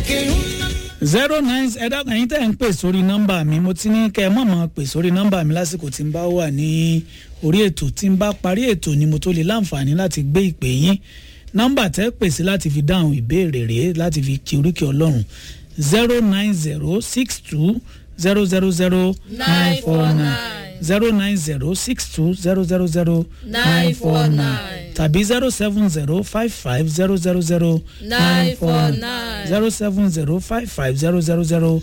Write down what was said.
zero nine ẹ dákun ẹ̀yin tẹ́ ẹ̀ ń pè sórí nọ́mbà mi mo ti ní kẹ́ ẹ mọ̀ mọ́ pè sórí nọ́mbà mi lásìkò tí n bá wà ní orí ètò tí n bá parí ètò ni mo tó lè láǹfààní láti gbé ìpè yín nọ́mbà tẹ́ pè sí láti fi dáhùn ìbéèrè rèé láti fi kí oríkì ọlọ́run zero nine zero six two zero zero zero nine four nine zero nine zero six two zero zero zero nine four nine tàbí zero seven zero five five zero zero zero nine four nine zero seven zero five five zero zero zero